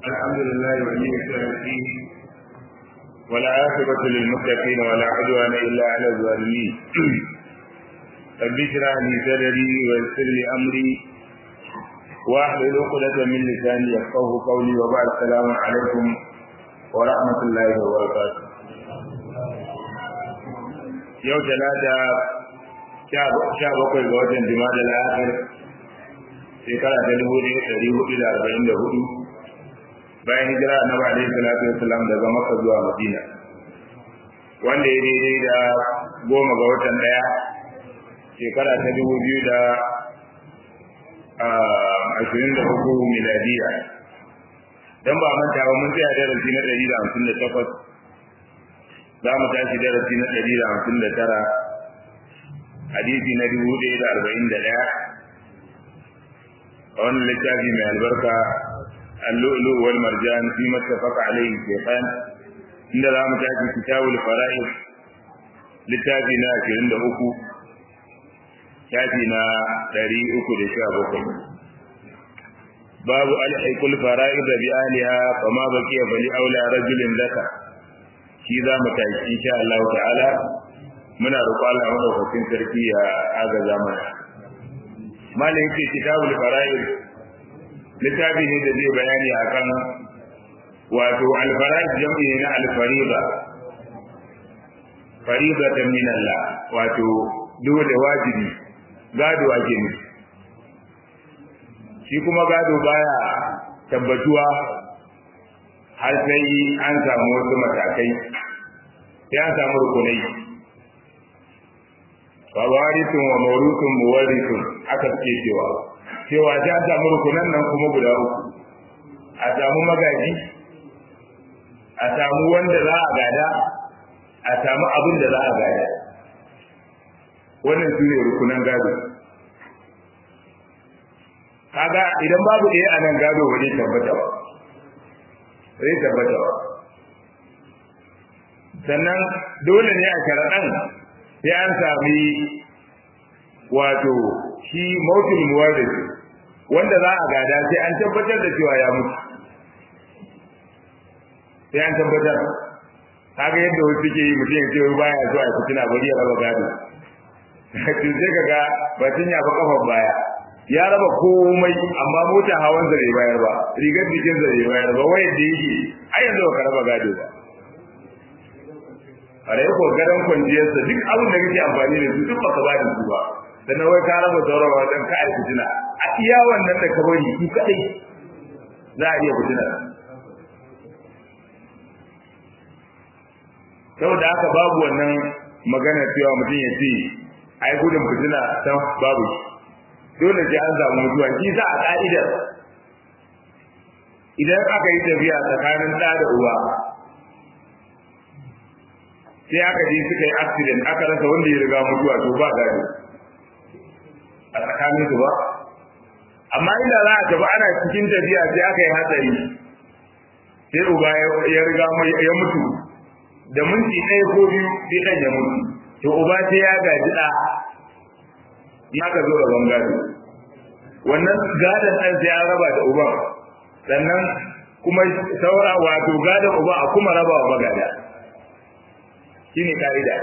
الحمد لله ولي الصالحين والعاقبة للمتقين ولا عدوان إلا على الظالمين رب اشرح لي صدري ويسر لي أمري واحلل عقدة من لساني يفقه قولي وبعد السلام عليكم ورحمة الله وبركاته yau talata sha bakwai ga watan jima'a al'akhir shekara ta dubu ɗaya ɗari hudu da arba'in da hudu bayan hijira na ba alaihi salatu wasalam daga maka zuwa madina wanda ya daidai da goma ga watan ɗaya shekara ta dubu biyu da ashirin da uku miladiya don ba manta ba mun tsaya darasi na ɗari da hamsin da takwas za mu tashi darasi na ɗari da hamsin da tara hadisi na dubu ɗaya da arba'in da ɗaya a wannan littafi mai albarka اللؤلؤ والمرجان فيما اتفق عليه الشيخان إن ذا متاكي كتاب الفرائض لتابنا كرند أكو شافنا دري أكو لشاب أكو باب ألحق الفرائض بأهلها فما بقي فلأولى رجل ذكر shi za mu tashi insha Allah ta'ala muna roƙon Allah madaukakin sarki ya agaza mana malin yake kitabul fara'id littafi ne da zai bayani akan wato al-fara'id jam'i ne na al-fariida fariida ta min Allah wato dole wajibi gado ake nufi shi kuma gado baya tabbatuwa har sai an samu wasu matakai sai an samu rukunai fawarithun wa mawruthun muwarithun aka suke cewa cewa sai an samu rukunan nan kuma guda uku a samu magaji a samu wanda za a gada a samu abin da za a gada wannan su ne rukunan gado kaga idan babu ɗaya a nan gado ba zai tabbata ba zai tabbata ba sannan dole ne a sharaɗan sai an sami wato shi mautul muwarris wanda za a gada sai an tabbatar da cewa ya mutu sai an tabbatar kaga yadda wasu suke yi mutum ya ce baya zuwa ya fitina bari ya raba gado to sai kaga batun ya fa kafan baya ya raba komai amma mota hawan sa bai bayar ba rigar jikin sa bai bayar ba wayar da yake ai yanzu ba ka raba gado ba a da yako garan kwanciyar sa duk abin da kake amfani da su duk baka ba da su ba dan wai ka raba sauran wajen ka ai fitina a iya wannan da ka bari su kadai za a iya fitina saboda haka babu wannan magana cewa mutum ya ce ai gudun fitina san babu shi dole sai an samu mutuwa shi sa a ka'idar idan aka yi tafiya tsakanin ɗa da uba sai aka je suka yi accident aka rasa wanda ya riga mutuwa to ba gado a tsakanin su ba amma inda za a tafi ana cikin tafiya sai aka yi hatsari sai uba ya riga ya mutu da minti ɗaya ko biyu sai ɗan ya mutu to uba sai ya gaji ɗa ya ka zo da bangare wannan gadon ɗan sai an raba da uban sannan kuma saura wato gadon uba a kuma raba wa magada shi ne ka'ida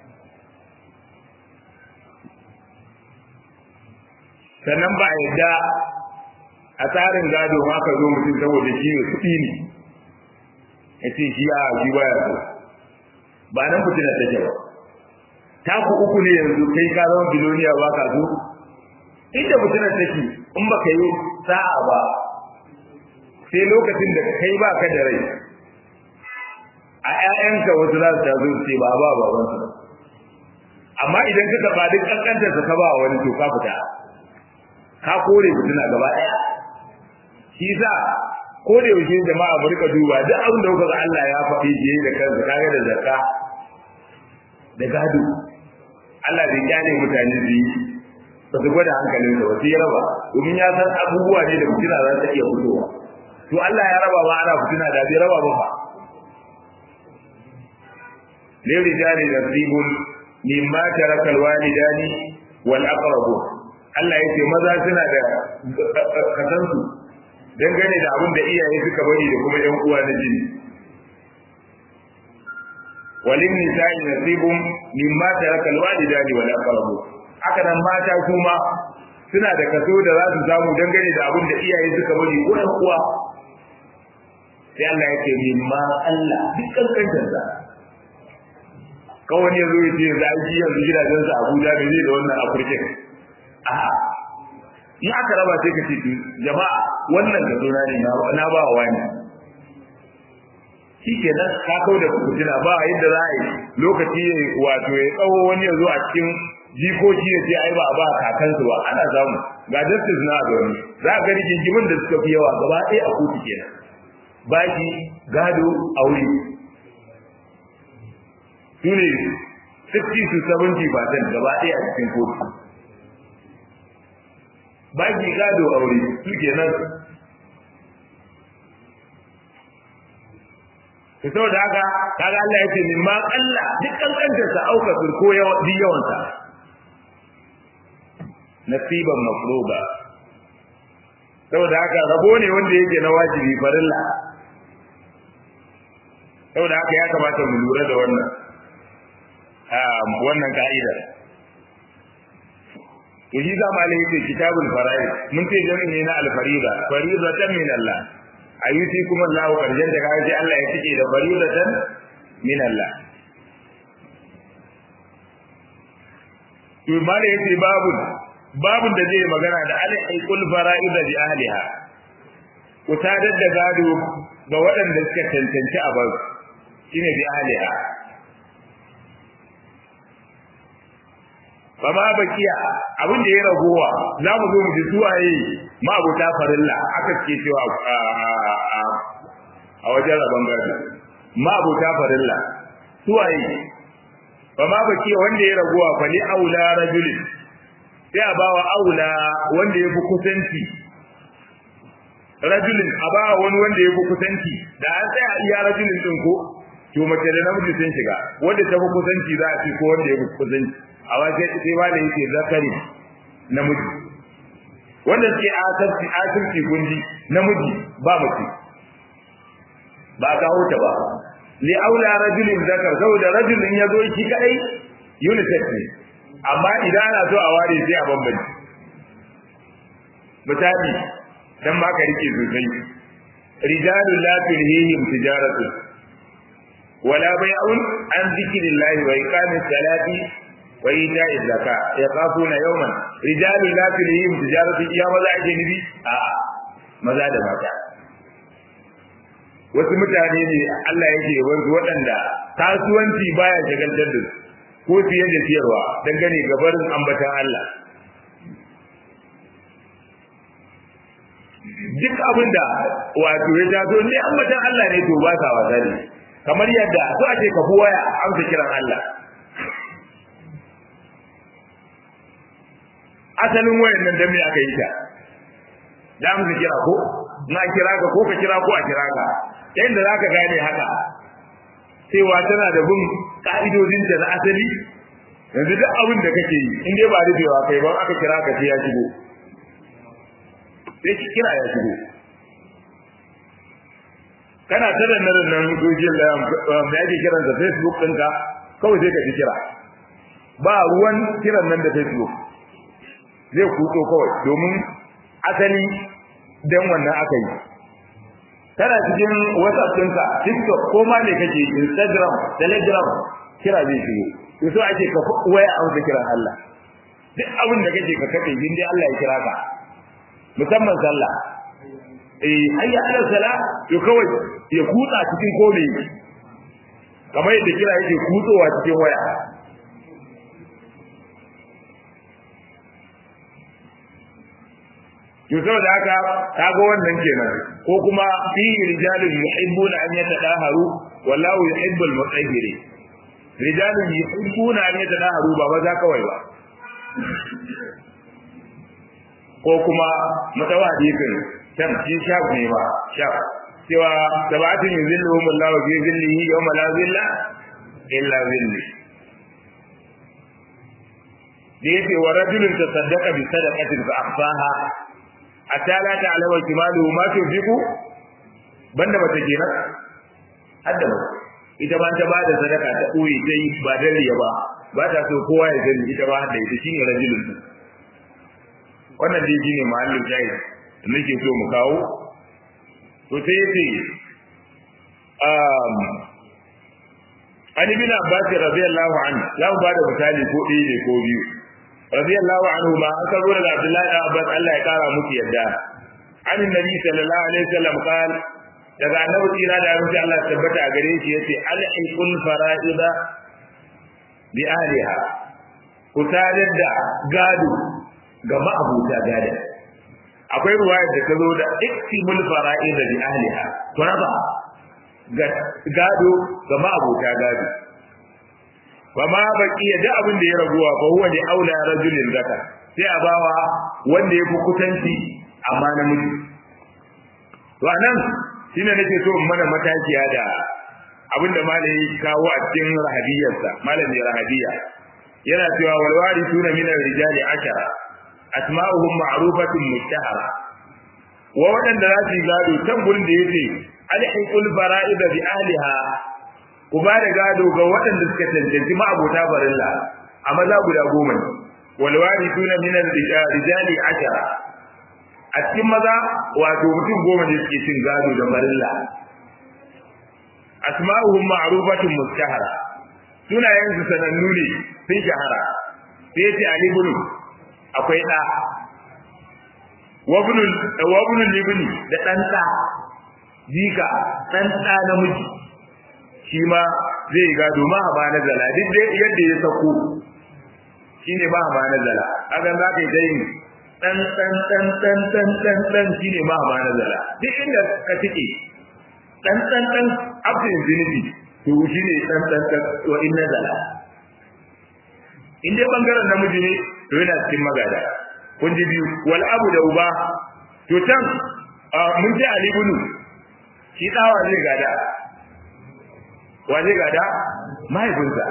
sannan ba a yadda a tsarin gado ma ka zo mutum saboda shi ne kuɗi ne ya ce shi a shi baya so ba nan fitina take ba taku uku ne yanzu kai ka zama biloniya ba ka so inda mutumin take in ba ka yi sa'a ba sai lokacin da kai ba ka da rai a ƴaƴanka wasu za su tazo ce ba ba baban su amma idan ka taɓa duk ƙanƙantar ka ba wani to ka fita ka kore mutuna gaba ɗaya shi sa ko da yaushe jama'a mu rika duba duk abin da kuka ga Allah ya faɗi je da kansa kaga da zakka da gado Allah bai kyale mutane su yi ba su gwada hankalin sa wasu ya raba domin ya san abubuwa ne da fitina za ta iya fitowa to Allah ya raba ba ana fitina da bai raba ba fa lil rijali nasibun mimma taraka alwalidani wal aqrabu Allah ya ce maza suna da kasansu dangane da abin da iyaye suka bari da kuma ƴan uwa na jini walin nisa'i nasibun mimma taraka alwalidani wal aqrabu haka nan mata kuma suna da kaso da za su samu dangane da abin da iyaye suka bari ko ƴan uwa sai Allah ya ce mimma Allah duk kankantar sa kawai ya zo ya ce za a ji yanzu gidajen sa Abuja da zai da wannan Afirka a'a in aka raba sai ka ce jama'a wannan ga zona ne na ba wa wani shi ke nan ka kau da fitina ba yadda za a yi lokaci wato ya tsawo wani ya zo a cikin jikoki ya ce ai ba a ba kakansu ba ana samu ga justice na zaune za a gani jinjimin da suka fi yawa gaba ɗaya a kotu kenan baki gado aure su ne 60 to 70 percent gaba ɗaya a cikin kotu baki gado aure su kenan to saboda haka kaga Allah ya ce min ma Allah duk kankantar sa auka ko yawa duk yawan sa nasiban mafruba saboda haka rabo ne wanda yake na wajibi farilla saboda haka ya kamata mu lura da wannan wannan ka'idar to shi za ma yake kitabul fara'id mun ce jami'i ne na al-farida faridatan min Allah ayyuti kuma Allah karjan da kaje Allah ya tike da faridatan min Allah to mala yace babu babun da zai magana da al-iqul fara'id bi ahliha ku tadar da gado ga waɗanda suka tantance a bar shine bi ahliha ba ma bakiya abin da ya ragowa za mu zo mu ji suwaye ma abota farilla aka ce cewa a wajen rabon gado ma abota farilla suwaye ba ma bakiya wanda ya ragowa fa li aula rajulin sai a bawa aula wanda ya fi kusanci rajulin a bawa wani wanda ya fi kusanci da an tsaya iya rajulin din ko to mace da namiji sun shiga wanda ta fi kusanci za a ce ko wanda ya fi kusanci a wajen sai ba da yake zakari namiji wanda suke asirci asirci gundi namiji ba mace ba ka huta ba li aula rajulin zakar saboda rajulin ya zo shi kadai unisex ne amma idan ana so a ware sai a bambanci misali dan ma ka rike sosai rijalun la tulhihim tijaratu wala bai'un an zikrillahi wa iqamis salati wa ita'i zakka yaqafuna yawman rijalun la tulhihim tijaratu iya maza ake nubi a maza da mata wasu mutane ne Allah yake wanzu waɗanda kasuwanci baya shagaltar da su ko fiye da siyarwa dangane ga barin ambatan Allah duk abin da wato ya taso ne ambatan Allah ne to ba sa wasa ne kamar yadda so ake ka fi waya amsa kiran Allah asalin wayan nan dan me aka yi ta da amsa kira ko na kira ka ko ka kira ko a kira ka yadda zaka gane haka cewa tana da bin ka'idodinta na asali yanzu duk abin da kake yi in dai ba rufewa kai ba aka kira ka sai ya shigo sai ki kira ya shigo kana ta da nan nan social da yake kiran da Facebook ɗinka kawai sai ka ji kira ba ruwan kiran nan da Facebook zai kuto kawai domin asali dan wannan aka yi kana cikin WhatsApp ɗinka TikTok ko ma ne kake Instagram Telegram kira zai shigo to so ake ka waya a wata kiran Allah duk abin da kake ka kace in dai Allah ya kira ka musamman sallah eh hayya ala sala to kawai ya kutsa cikin kome kamar yadda kira yake kutsowa cikin waya to saboda haka kaga wannan kenan ko kuma fi rijalun yuhibbuna an yatadaharu wallahu yuhibbul mutahhirin rijalun yuhibbuna an yatadaharu ba maza kawai ba ko kuma mutawa hadisin can shi shaf ne ba shaf cewa sabatin yuzilluhum Allahu fi zillihi yawma la zilla illa zilli da yake wa rajulun tasaddaqa bi sadaqatin fa akhfaha atala ta alama kimalu ma tunfiku banda mace kenan hadda ba ita ba ta bada sadaka ta koyi ta yi ba dan riya ba ba ta so kowa ya gani ita ba hadda ita shine rajulun wannan dai shine mahallin jayi da nake so mu kawo to sai yace um an ibn abbas radiyallahu anhu za mu bada misali ko ɗaya ne ko biyu radiyallahu anhu ma an sabo daga abdullahi da abbas Allah ya kara muku yadda an nabi sallallahu alaihi wasallam qala daga annabi tsira da abinci Allah tabbata a gare shi yace alhiqul fara'ida bi ahliha ku sadar da gado ga ma'abuta gado akwai ruwaya da ta zo da iktimul fara'ida bi ahliha ku raba gado ga ma'abuta gado fa ma baki ya da abin da ya raguwa fa huwa li aula rajulin zaka sai a bawa wanda ya fi kusanci amma namiji to anan shine nake so in mana matakiya da abin da malami kawo a cikin rahabiyarsa malami rahabiya yana cewa wal warithuna min ar-rijali ashara asma'uhum ma'rufatun mushtahara wa wadanda za su gado can gurin da yace alhiqul fara'ida bi ahliha ku ba da gado ga waɗanda suka cancanci ma'abota barilla a maza guda goma ne wal warithuna min ar-rijali ashara a cikin maza wato mutum goma ne suke cin gado da barilla asma'uhum ma'rufatun mustahara sunayen su sanannu ne sun shahara sai yace ali ibn akwai da wabnul wabnul libni da dan da jika dan da namiji shi ma zai gado ma ba na zala duk dai yadda ya sako shine ba ba na zala hakan za ka yi ta yin dan dan dan dan dan dan dan shine ma ba na zala duk inda ka tike dan dan dan after infinity to shine dan dan dan wa inna zala in dai bangaren namiji ne to yana cikin magada kun ji biyu wal abu da uba to can mun ji ali bunu shi dawa zai gada wa zai gada mahaifinsa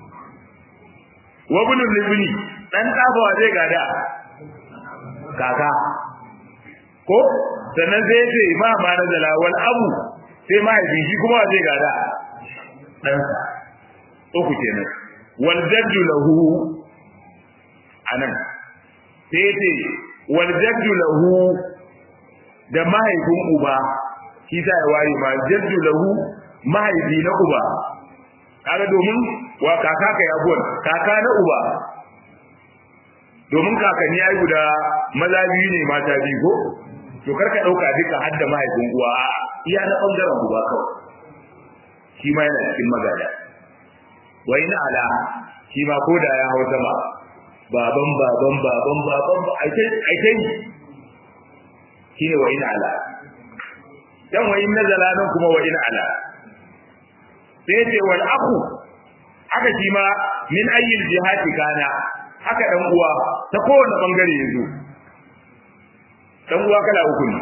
wa bunu libni dan dafa wa zai gada kaka ko sannan sai ce ma ma na zala wal abu sai mahaifin shi kuma zai gada ɗansa uku kenan wal jaddu lahu anan sai ce wal jaddu lahu da mahaifin uba shi ta waye ma jaddu lahu mahaifi na uba kaga domin wa kaka ka yabuwan kaka na uba domin kakanni ai guda maza biyu ne mata biyu ko to karka dauka duka hadda mahaifin uwa iya na bangaren uba kawai shi ma yana cikin magana wa ina ala shi ma ko da ya hau sama baban baban baban baban aikai aikai shi ne wa ina ala dan wa in nazala nan kuma wa ina ala sai ce wal aku haka shi ma min ayyil jihati kana haka dan uwa ta kowane bangare yazo dan uwa kala uku ne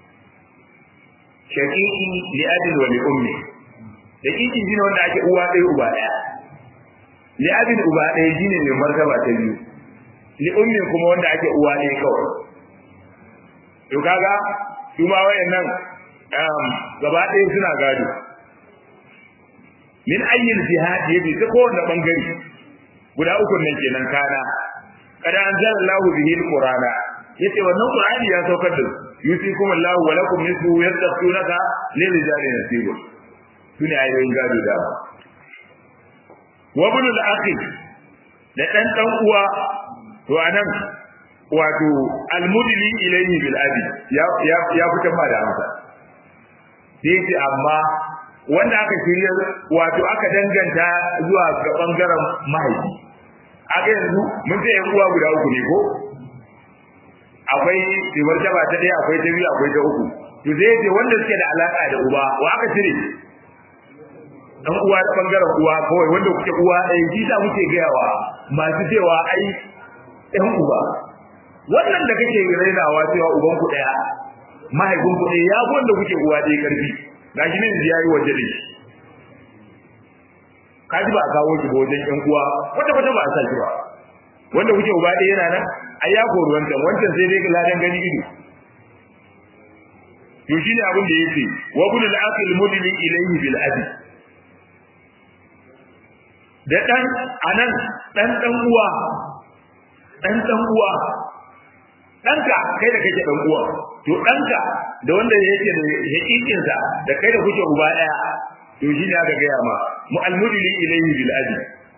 shaqiqi li abin wa li ummi shaqiqi shine wanda ake uwa ɗaya uba ɗaya li abin uba ɗaya shine mai martaba ta biyu li ummi kuma wanda ake uwa ɗaya kawai to kaga su ma wayannan gaba ɗaya suna gado min ayyil jihad yabi ta kowane bangare guda uku nan kenan kana kada anzala Allahu bihi alqur'ana yace wannan qur'ani ya saukar da yusikum Allahu wa lakum nisfu yastaghfirunaka lil rijali nasibu sune ayoyin gado da wa ibn al-akhi da dan dan uwa to anan wato almudli ilayhi bil abi ya ya ya fita ma da amsa sai amma wanda aka shirya wato aka danganta zuwa ga bangaren mahaifi aka yanzu mun ce yan uwa guda uku ne ko akwai ribar jaba ta ɗaya akwai ta biyu akwai ta uku to zai ce wanda suke da alaka da uba wa aka cire dan uwa ta bangaren uwa kawai wanda kuke uwa ɗaya shi sa muke gayawa masu cewa ai ɗan uba wannan da kake rainawa cewa uban ku ɗaya mahaifin ku ɗaya ya fi wanda kuke uwa ɗaya ƙarfi gashi ne ya yi waje da shi kaji ba a kawo shi ba wajen ƴan uwa wata wata ba a sa shi ba wanda kuke uba ɗaya yana nan ai ya kori wancan wancan sai dai ladan gani ido to shine abin da yake wa ibn al-aqil mudli ilayhi bil abi da dan anan dan dan uwa dan dan uwa danka kai da kake dan uwa to danka da wanda yake da hakikin sa da kai da kuke uba daya to shine aka ga ma mu al-mudli ilayhi bil abi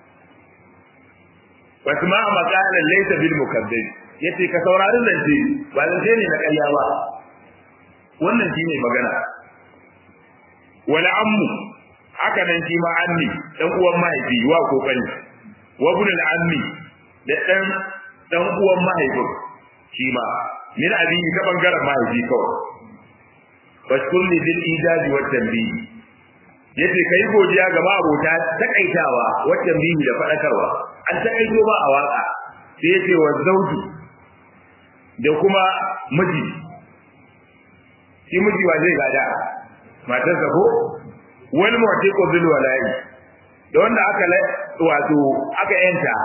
wasu ma makalan laysa bil mukaddib yace ka saurari zance ba zance ne na ƙarya ba wannan shine magana wala ammu haka nan shi ma ammi dan uwan mahaifi wa kokari wa ibn al ammi da dan dan uwan mahaifi shi ma min abi ta bangaren mahaifi kawai bashkurni bil ijazi wa tanbih yace kai godiya ga abota takaitawa wa tanbih da fadakarwa an takaito ba a waka sai yace wa zauji da kuma miji shi miji wa zai gada matarsa ko wani mawace ko bil wala'i da wanda aka wato aka yanta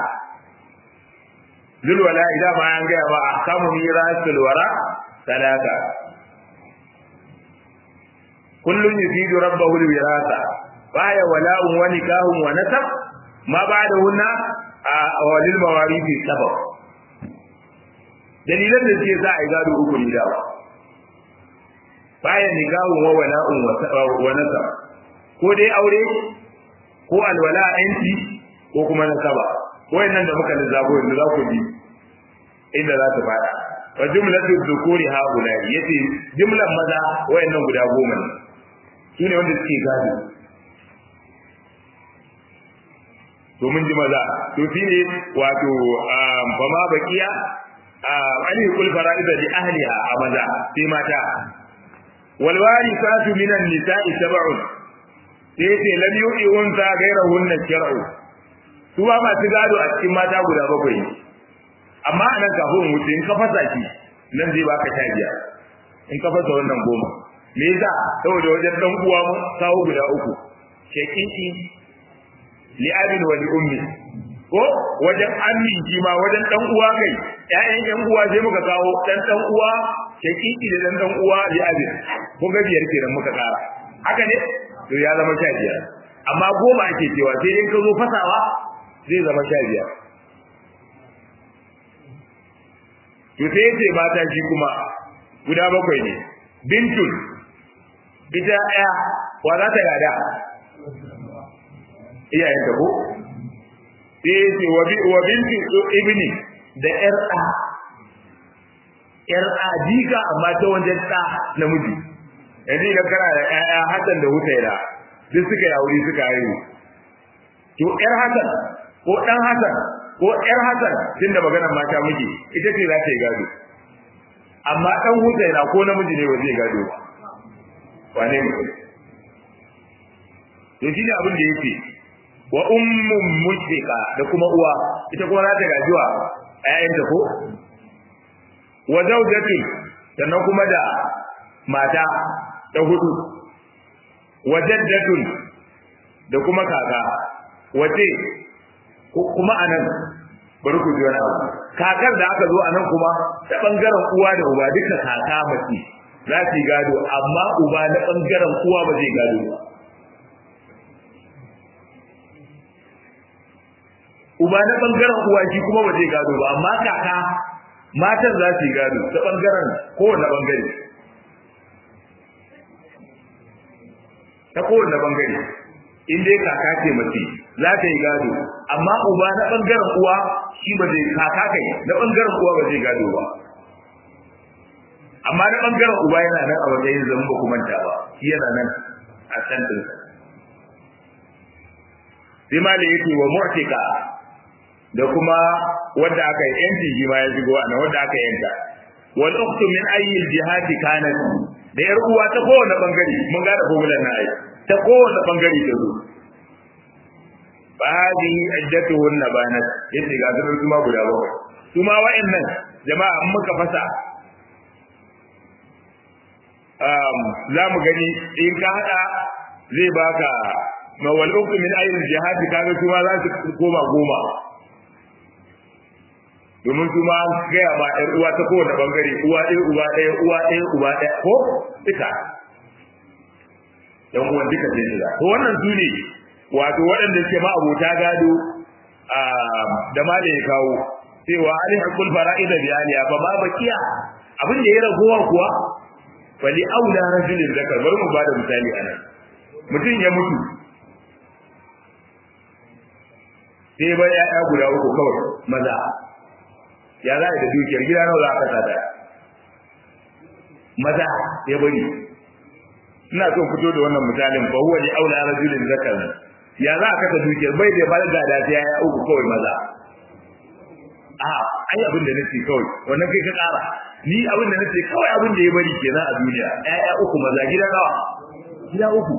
bil wala'i da ba an gaya ba a kamu mirasul wara sadaka kullun yufidu rabbahu al wirasa baya wala'un wa nikahun wa nasab ma ba'da hunna a walil mawarithi sabab dalilan da suke za a yi gado uku ne da baya nikahun wa wala'un wa nasab ko dai aure ko alwala yanci ko kuma nasaba wayannan da muka lissafo yanzu za ku bi inda za su fada wa jumlatu dhukuri haula yace jumlan maza wayannan guda goma ne su ne wanda suke gado domin ji maza to shi ne wato ba ma bakiya ali kul fara'ida li ahliha a maza sai mata wal warithatu minan nisa'i sab'un sai ce lam yu'i unsa ghayrahunna shar'u su ba masu gado a cikin mata guda bakwai amma a nan kafin wuce in ka fasa shi nan zai baka sha biyar in ka fasa wannan goma me yasa saboda wajen dan uwa mu kawo guda uku shaqiqi li abin wa li ummi ko wajen ammi shi ma wajen dan uwa kai ƴaƴan ƴan uwa sai muka kawo dan dan uwa shaqiqi da dan dan uwa li abin ko ga biyar kenan muka kara haka ne to ya zama sha biyar amma goma ake cewa sai in ka zo fasawa zai zama sha biyar to sai yace mata shi kuma guda bakwai ne bintul ita ɗaya wa za ta gada iyayen ta ko sai yace wa bintu ibni da ƴar ɗa ƴar ɗa jika amma ta wajen ɗa namiji yanzu idan kana da ƴaƴa Hassan da Husaina duk suka yi aure suka haihu to ƴar Hassan ko ɗan Hassan ko ƴar Hassan tunda maganar mata miji ita ce za ta yi gado amma ɗan Husaina ko namiji ne ba zai gado ba wane mutum to shi ne abin da yake wa ummun mushfiqa da kuma uwa ita kuma za ta gajiwa ƴaƴanta ko wa zawjatu sannan kuma da mata ta hudu wa jaddatun da kuma kaka wace kuma anan bari ku ji wani abu kakar da aka zo anan kuma ta bangaren uwa da uba duka kaka mace za su yi gado amma uba na bangaren uwa ba zai gado ba uba na bangaren uwa shi kuma ba zai gado ba amma kaka matan za su yi gado ta bangaren kowane bangare ta kowane bangare in dai kaka ce mace za ta yi gado amma uba na bangaren uwa shi ba zai kaka kai na bangaren uwa ba zai gado ba amma na bangaren uba yana nan a matsayin zan ba kuma ta ba shi yana nan a can din sai ma da yake wa mu'tika da kuma wanda aka yi yanci shi ma ya shigo a wanda aka yanta wal ukhtu min ayyi jihati kanat da yar uwa ta kowane bangare mun ga da formular na ai ta kowane bangare ta zo fa hadi iddatuhunna banat yace ga su kuma guda bakwai su ma wa'annan jama'a an muka fasa um za mu gani in ka hada zai baka mawal ukhtu min ayyi jihati kaga kuma za su koma goma domin su ma gaya ma ɗan uwa ta kowane bangare uwa ɗaya uba ɗaya uwa ɗaya uba ɗaya ko duka yan uwan duka sai shiga to wannan su ne wato waɗanda suke ma abota gado da ma da ya kawo cewa alih kul fara'ida bi aliya fa ma bakiya abin da ya ragowa kuwa fali aula rajulin zakar bari mu bada misali anan mutum ya mutu sai bai ya'ya guda uku kawai maza ya za da dukiyar gida nawa za ka tada maza ya bari ina son fito da wannan misalin fa huwa li aula rajulin zakar ya za ka tada dukiyar bai da bal da sai ya uku kawai maza a ai abin da nake kawai wannan kai ka kara ni abin da nace kawai abin da ya bari kenan a duniya ƴaƴa uku maza gida nawa gida uku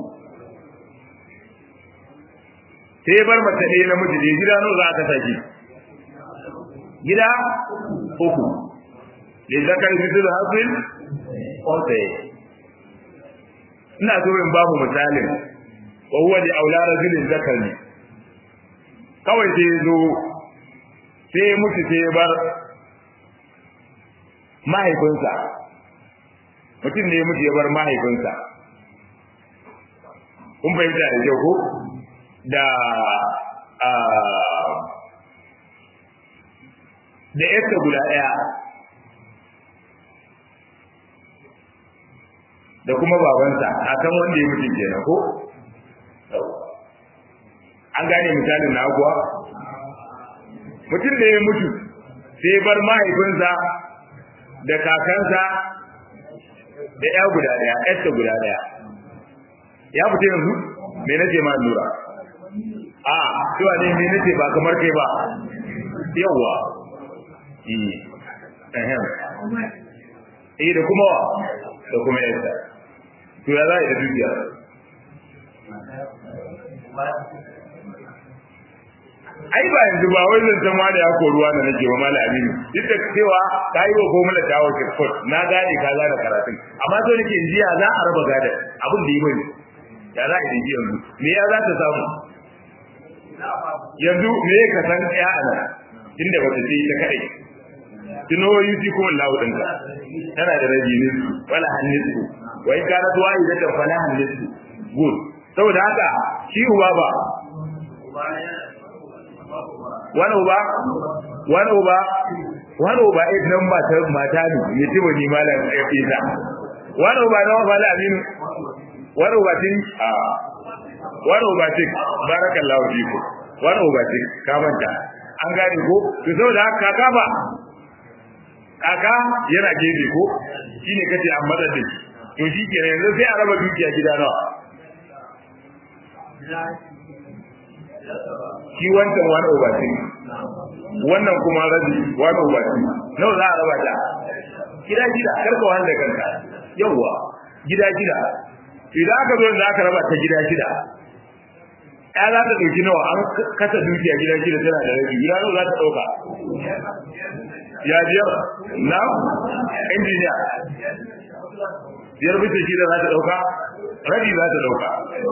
sai ya bar mace ɗaya namiji ne gida nawa za ka saki gida uku da zakar fitul hasil ƙwasaye ina so in babu misalin wa huwa li aula rajulin zakar ne kawai sai ya zo sai ya mutu sai ya bar mahaifinsa mutum ne ya mutu ya bar mahaifinsa kun fahimta da kyau ko da da yarsa guda ɗaya da kuma babansa a kan wanda ya mutu kenan ko an gane misalin na kuwa mutum da ya mutu sai bar mahaifinsa da kakansa da ya guda daya yarsa guda daya ya fita yanzu me nace ma lura a cewa ne me nace ba kamar kai ba yawa eh eh da kuma wa da kuma yarsa to ya za da dukiya ai ba yanzu ba wai zan san wani ya koruwa da nake ba mala aminu duk da cewa ka yi wa gomala ta wace court na gane ka da karatun amma so nake jiya za a raba gada abin da yi bane ya za a yi yanzu me ya za ta samu yanzu me ka san ya ana inda ba ta ce ta kai tuno yuti ko wallahu dinka tana da rabi ne wala hannisu wai kana tuwa idan ta fala hannisu good saboda haka shi uba ba wani uba wani uba wani uba eh nan mata mata ne ne tibo ni malam ya fita wani uba na wala aminu wani uba tin a wani uba tin barakallahu fiku wani uba tin ka manta an gane ko to saboda haka kaka ba kaka yana gefe ko shine kace an matsar da shi to shi ke yanzu sai a raba dukiya gida nawa shi wancan wani obati wannan kuma rabi wani obati nawa za a raba ta gida gida karka wanda kanka yawwa gida gida idan aka zo da aka raba ta gida gida ya za ta ɗauki nawa an kasa dukiya gida gida tana da rabi gida nawa za ta ɗauka ya biyar na injiniya biyar bisa shida za ta ɗauka rabi za ta ɗauka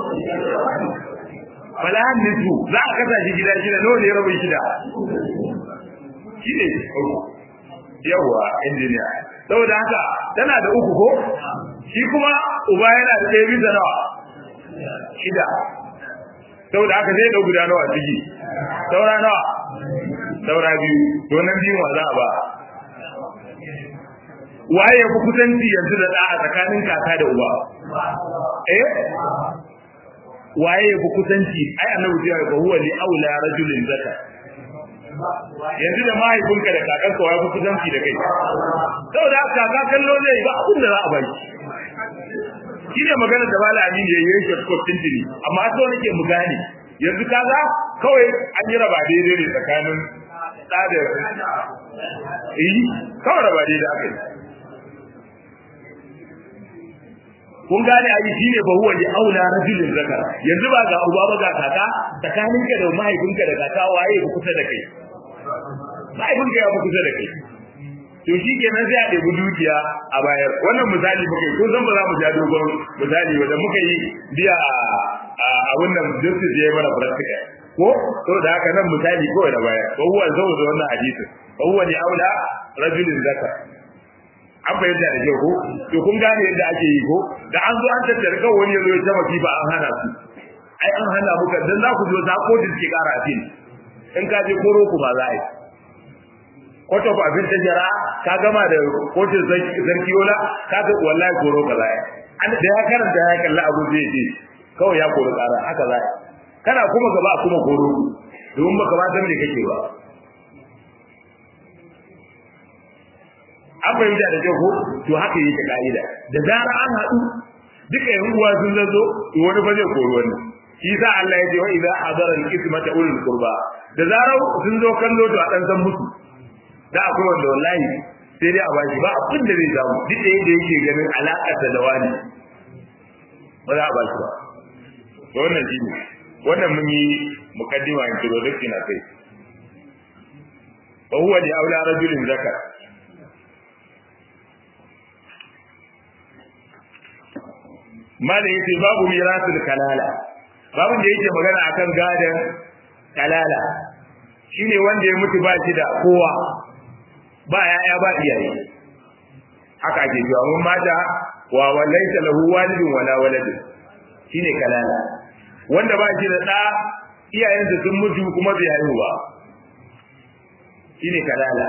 falahan nisbu za a kasa shi gida shida nawa ne rabin shida shi ne yawa injiniya saboda haka tana da uku ko shi kuma uba yana da ɗaya bisa nawa shida saboda haka zai ɗau guda nawa ciki saura nawa saura biyu to nan biyun wa za a ba waye ya fi kusanci yanzu da ɗa a tsakanin kaka da uba eh waye ya fi kusanci ai annabi ya ga huwa li aula rajulin zaka yanzu da mahaifinka da kakanka waye fi kusanci da kai saboda haka kaka kallo zai ba abin da za a bai shi ne magana da mala amin ya yi yake ko tintini amma so nake mu gane yanzu kaga kawai an yi raba daidai ne tsakanin da da eh kawai raba daidai akai kun gane ayi shine ba huwa li aula rajulin zakar yanzu ba ga uba ba ga kaka tsakaninka da mahaifinka da kaka waye ku kusa da kai mahaifinka ya ku kusa da kai to shi kenan sai a ɗebi dukiya a bayar wannan misali muka yi ko zan ba za mu ja dogon misali wanda muka yi biya a wannan justice ya yi mana practical ko to da haka nan misali kawai da baya ko huwa zo da wannan hadisin ko huwa ni aula rajulin zakar an bayyana da kyau ko to kun gane yadda ake yi ko da an zo an tattara kawai wani ya zo ya ta ba an hana su ai an hana muka dan za ku zo za ko da suke kara a fil in ka je koro ku ba za a yi kwato ba abin tajara ka gama da kotun sarki yola ka ga wallahi koro ka za a yi an da ya karanta ya kalla abu zai ce kawai ya koro kara haka za a yi kana kuma gaba kuma koro domin baka ba san me kake ba an fahimta da kyau ko to haka yake ka'ida da zara an haɗu duka yan uwa sun zazo to wani ba zai koro wani shi sa Allah ya ce wa idza hadara al-ismata ulul qurba da zarar sun zo kallo to a dan san musu da akwai wanda wallahi sai dai a bashi ba abin da zai samu duk da yadda yake ganin alaƙar da wani ba za a bashi ba to wannan shi ne wannan mun yi mukaddima introduction a kai wa huwa li aula rajulin zakar malam yace babu mirasul kalala babu da yake magana akan gadan kalala shine wanda ya mutu ba shi da kowa ba yaya ba iyaye haka ake cewa mun mata wa wallaita lahu walidun wala waladun shine kalala wanda ba shi da da iyayensa sun mutu kuma bai haihu ba shine kalala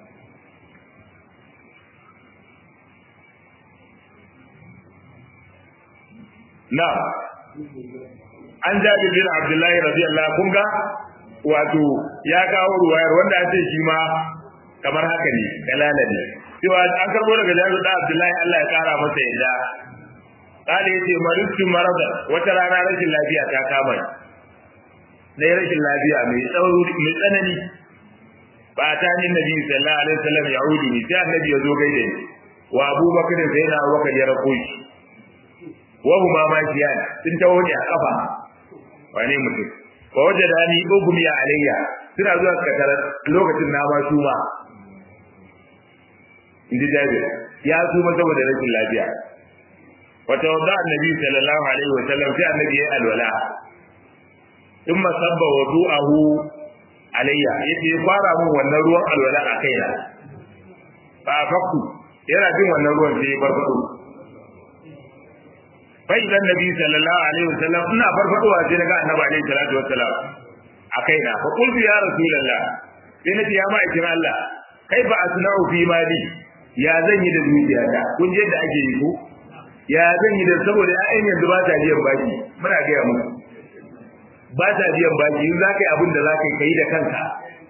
na an jabi bin abdullahi radiyallahu kun ga wato ya kawo ruwayar wanda ya ce shi ma kamar haka ne kalala ne cewa an karbo daga jabi da abdullahi Allah ya kara masa yadda kale yace maritu marada wata rana rashin lafiya ta kama ni na rashin lafiya mai tsauri mai tsanani ba ta ni nabi sallallahu alaihi wasallam ya udi ni sai annabi ya zo gaida ni wa abubakar sai na abubakar ya rako shi wa huma majiyan sun taho ne a kafa wane mutum fa wajada ni ugmi alayya suna zuwa katara lokacin na ma su ma inji jabir ya su ma saboda rashin lafiya wa tawadda annabi sallallahu alaihi wa sallam sai annabi ya alwala thumma sabba wudu'ahu alayya yace fara mun wannan ruwan alwala a kaina fa fakku yana jin wannan ruwan sai farfado fa idan nabi sallallahu alaihi wasallam ina farfadowa sai naga annabi alaihi salatu wassalam a kaina fa qultu ya rasulullah sai nace ya ma'aikin Allah kai ba asna'u fi mali ya zan yi da dukiyata kun je da ake yi ko ya zan yi da saboda ƴaƴan yanzu ba ta biyan baki muna gaya muku ba ta biyan baki in za ka yi abin da za ka yi kai da kanka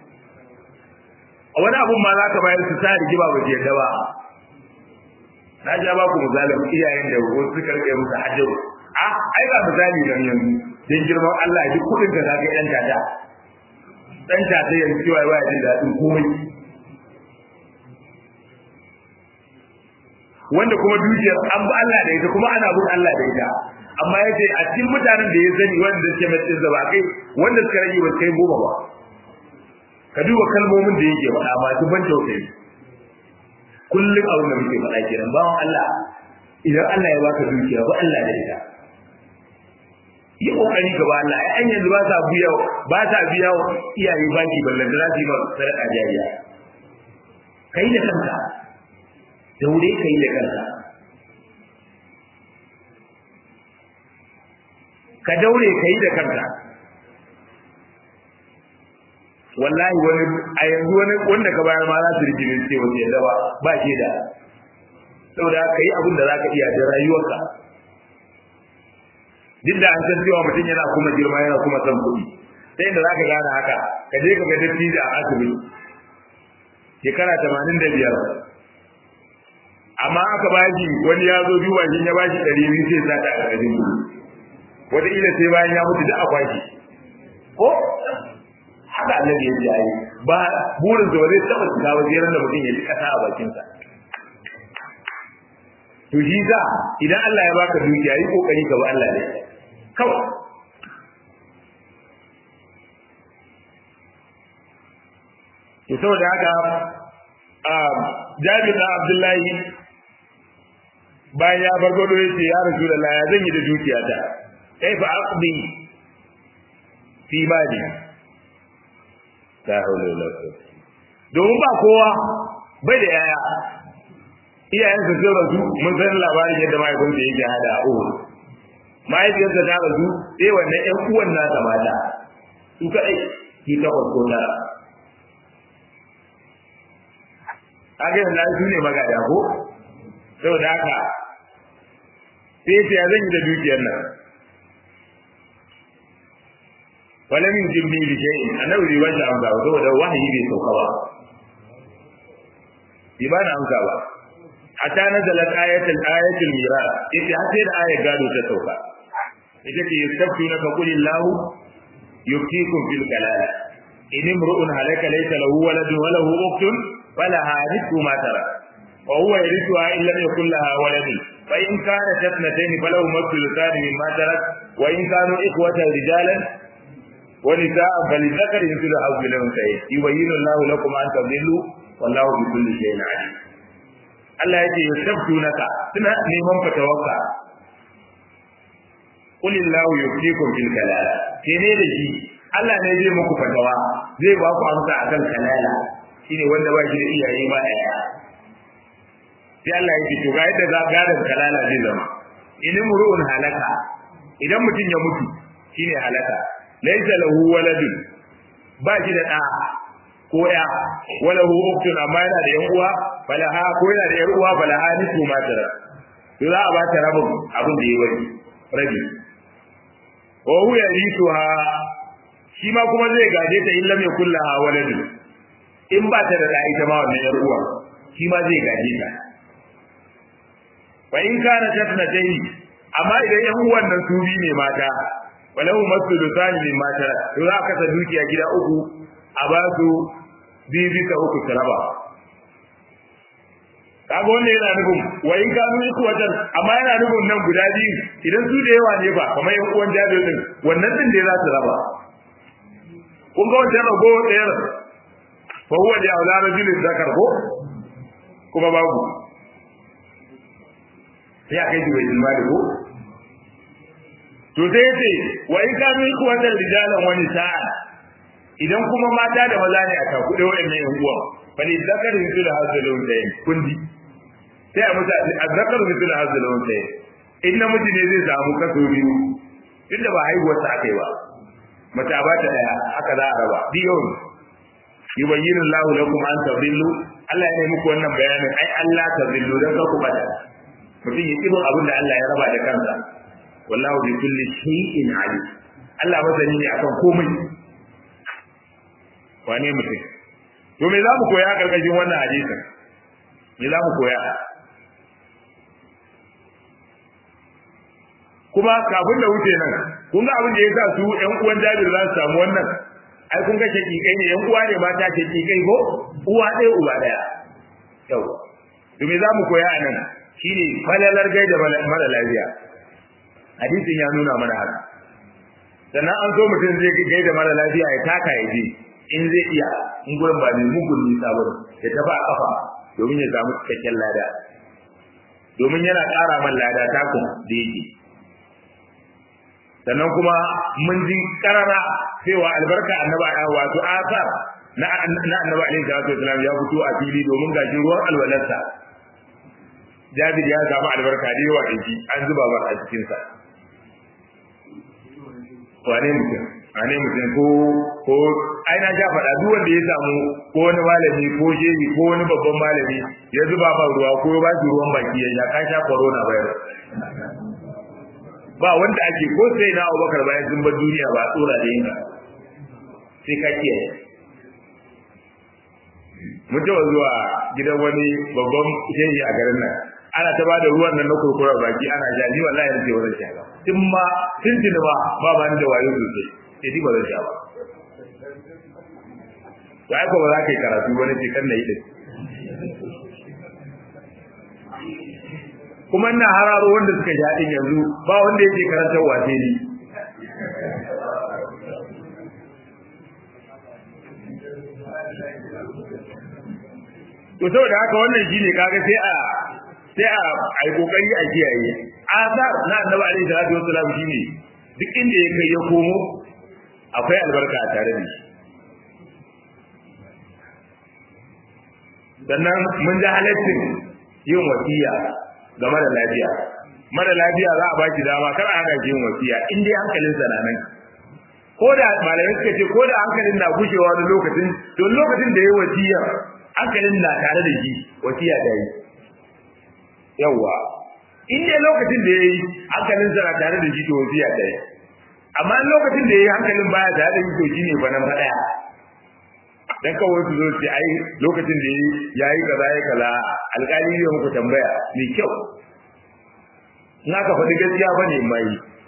a wani abun ma za ka bayar su sa rigima ba su yadda ba na ja ba ku misalin iyayen da wasu suka rike musu hajjaru a ai ba misali nan yanzu dan girman Allah duk kudin da zaka dan tata dan tata yanzu cewa waya jin dadin komai wanda kuma dukiyar an bi Allah da ita kuma ana bin Allah da ita amma yace a cikin mutanen da ya sani wanda suke mai da ba kai wanda suka rage ba kai goma ba ka duba kalmomin da yake faɗa masu ban tausayi kullum abin da muke faɗa kenan bawan Allah idan Allah ya baka dukiya ba Allah da ita yi kokari ga Allah ai an yanzu ba sa biya ba sa biya iyaye baki ballan da za su yi ba sadaka jariya kai da kanka daure kai da kanka ka daure kai da kanka wallahi wani a yanzu wani wanda ka bayar ma za su rigire ce wace yadda ba ba ke da saboda ka yi abin da za ka iya da rayuwarka duk da an san cewa mutum yana kuma girma yana kuma son kuɗi sai da za ka gane haka ka je ka ga dattijo a asibiti shekara tamanin da biyar amma aka ba shi wani ya zo duba shi ya ba shi ɗari biyu sai sa ta a ƙarƙashin kuɗi wataƙila sai bayan ya mutu da akwashi ko haka annabi ya ji ayi ba burin da zai taba shiga wajen da mutum ya ji kasa a bakinsa to shi za idan Allah ya baka dukiya yi kokari ka ba Allah ne kawai to saboda haka Jabir da Abdullahi bayan ya farfado ya ce ya Rasulullah ya zan yi da dukiyata kai fa aqdi fi mali la hawla wala quwwata domin ba kowa bai da yaya iyayen su sun rasu mun san labarin yadda mahaifin da yake hada a uhud mahaifiyarsa ta rasu sai wannan ƴan uwan nasa mata su kaɗai su takwas ko tara haka yanzu su ne magada ko saboda haka sai ya zan yi da dukiyar nan wala min jimbi bi shay'in annabi bai bashi amsa ba saboda wahayi bai sauka ba bai ba na amsa ba hatta nazalat ayatul ayatul miras ita har sai da ayar gado ta sauka ita ce yastafuna ka qul illahu yuftikum fil kalala in imru'un halaka laysa lahu waladun wa lahu ukhtun falaha nisfu ma tara wa huwa yarithuha in lam yakul laha waladun fa in kanat ithnatayn falahu thuluthan mimma tarak wa in kanu ikhwatan rijalan wa nisa'an falidhakari mithlu hadhihi al-unthayayn yubayyinu Allahu lakum an tadillu wallahu bi kulli shay'in alim Allah yake yastabtunaka suna neman fatawarka qul illahu yuftikum fil kalala kene da shi Allah ne zai muku fatawa zai ba ku amsa akan kalala shine wanda ba shi da iyaye ba daya sai Allah yake to ga yadda za gadan kalala zai zama in mur'un halaka idan mutum ya mutu shine halaka laysa lahu waladun ba shi da da ko ya wala hu uktun amma yana da yan uwa falaha ko yana da yan uwa falaha ni su ma tara to za a ba ta rabin abin da yayi rabi wa hu yarisuha shi ma kuma zai gaje ta illa mai kullaha waladun in ba ta da da ita ma wannan yar uwa shi ma zai gaje ta wa in kana tatnatayn amma idan yan uwan nan su bi ne mata walahu masulu thani min mata to za ka sa dukiya gida uku a ba su biyu bisa uku su raba kaga wannan yana nufin wa in kanu iku wajen amma yana nufin nan guda biyu idan su da yawa ne ba kamar yan uwan jabir din wannan din da za su raba kun ga wancan rago ɗayar fa huwa da aula rajulin zakar ko kuma babu sai a kai jiwa ilma da ko to sai yace wa in kanu iku wajen rijalan wani sa'a idan kuma mata da maza ne a takuɗe wa'annan yan uwa fa ni zakar mitul hazalun da kundi sai a musa a zakar mitul hazalun da in namiji ne zai samu kaso biyu inda ba haihuwar sa akai ba mata ba ta daya haka za a raba biyu yubayyinu Allahu lakum an tadillu Allah ya yi muku wannan bayanin ai Allah tadillu dan ka ku bada mutum ya kibo abin da Allah ya raba da kansa wallahu bi kulli shay'in alim Allah masani ne akan komai wane mutum to me za mu koya karkashin wannan hadisin me za mu koya kuma kafin da wuce nan kun ga abin da ya sa su ƴan uwan Jabir za su samu wannan ai kun ga shakikai ne ƴan uwa ne mata shakikai ko uwa ɗaya uba ɗaya yau to me za mu koya a nan shine falalar gaida mara lafiya hadisin ya nuna mana haka sannan an so mutum zai gaida mara lafiya ya taka ya je in zai iya in gurin ba mai mugun nisa ba ya tafi a kafa domin ya samu cikakken lada domin yana ƙara man lada takun da yake sannan kuma mun ji karara cewa albarka annaba wato asar na na annabi alaihi salatu wasallam ya fito a fili domin gashi ruwan alwalarsa Jabir ya samu albarka da yawa inji an zuba ba a cikin sa wane mutum wane mutum ko ko ai na ja faɗa duk wanda ya samu ko wani malami ko shehi ko wani babban malami ya zuba ba ruwa ko ba shi ruwan baki ya sha ka sha corona virus ba wanda ake ko sai na Abubakar bayan sun bar duniya ba tsora da yin sai ka kiyaye mun taɓa zuwa gidan wani babban shehi a garin nan ana ta bada ruwan nan na kurkurar baki ana sha ni wallahi nake wannan sha ba tun ma tun tun ba ba ba da wayo sosai sai ni ba zan sha ba to ai ko ba za ka yi karatu wani ce kan nayi din kuma ina hararo wanda suka sha din yanzu ba wanda yake karantar wace ni to saboda haka wannan shine kaga sai a sai a ai kokari a kiyaye azar na annabi alaihi salatu wasallam shine duk inda ya kai ya komo akwai albarka a tare da shi sannan mun ji halaccin yin wasiya ga mara lafiya mara lafiya za a ba shi dama kar a hana shi yin wasiya in dai hankalinsa na nan ko da malamai suka ce ko da hankalin na gushewa wani lokacin to lokacin da ya wasiya hankalin na tare da shi wasiya ta yi yawwa in dai lokacin da ya yi hankalin sa na tare da shi to wasiya ta yi amma lokacin da ya yi hankalin baya tare da shi to shi ne ba nan faɗaya dan kawai su zo su ai lokacin da ya yi kaza ya kaza alƙali zai muku tambaya mai kyau in aka faɗi gaskiya ba ne mai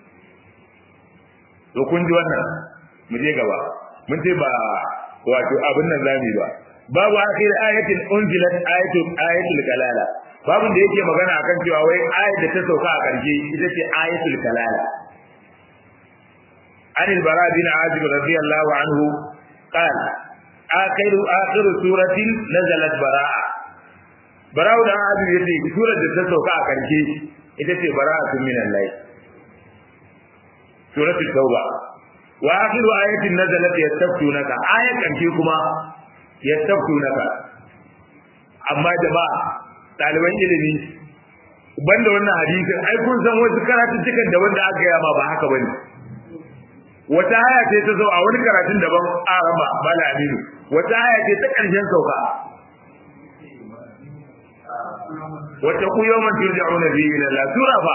to kun ji wannan mu je gaba mun ce ba wato abin nan zamu ba babu akhir ayatin unzilat ayatul ayatul kalala babu da yake magana akan cewa wai ayat da ta sauka a karshe ita ce ayatul kalala عن البراء بن عازب رضي الله عنه قال آخر آخر سورة نزلت براءة براء بن عازب يتي سورة تسوكا كرشي إذا براءة من الله سورة التوبة وآخر آية نزلت يستفتونك آية كرشي كما يستفتونك أما جماعة ɗaliban ilimi banda wannan hadisin ai kun san wasu karatuttukan da wanda aka yi ma ba haka bane wata aya ce ta zo a wani karatun daban arama bala aminu wata aya ce ta ƙarshen sauka wata ku yawman turja'una fi ila Allah sura fa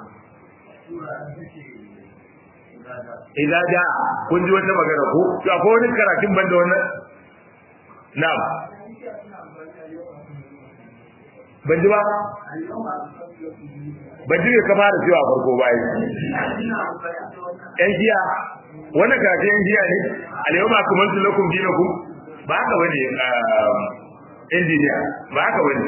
idan da kun ji wata magana ko to akwai wani karatun banda wannan na'am ban ji ba ban ji ka fara cewa farko bayan yan jiya wannan karatun yan jiya ne alyawma akmaltu lakum dinakum ba haka bane injiniya ba haka bane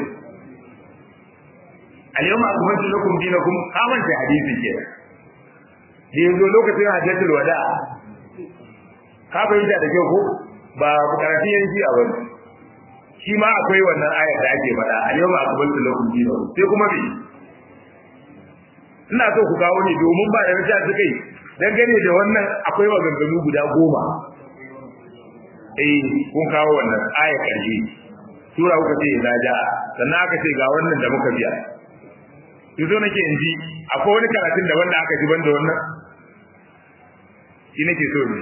alyawma akmaltu lakum dinakum kaman ta hadisi ke da yanzu lokacin hajjatul wada ka bayyana da kyau ko ba karatun yan jiya bane shi ma akwai wannan ayar da ake faɗa alyawma akmaltu lakum dinakum sai kuma me ina so ku kawo ne domin ba da rija suka yi dangane da wannan akwai maganganu guda goma eh kun kawo wannan aya karshe sura kuka ce idza ja sannan aka ce ga wannan da muka biya yanzu nake in ji akwai wani karatun da wanda aka ji banda wannan shi nake so ne